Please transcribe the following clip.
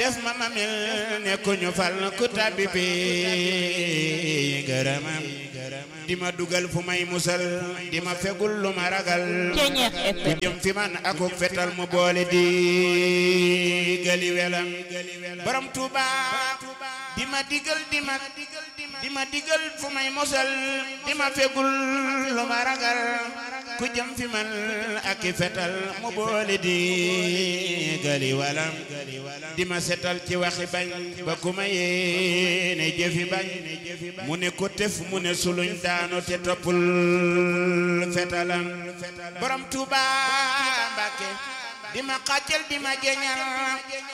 def ma ma mel ne ku ñu fal ku tabbi bi gërëmam di ma dugal fu may musal di ma fegul lu ma ragal ku jëm fi man akuk fetal mu boole di gali welam borom Tuuba di ma digal di ma di ma digal fu may musal di ma fegul lu ma ragal ku jëm fi man ak fetal mu boole di gali walam di ma setal ci waxi bañ ba ku ma yéene jëfi bañ mu ne ko tef mu ne suluñ daanu te toppul fetalam borom Tuuba Mbàkke di ma xàccal di ma jeñal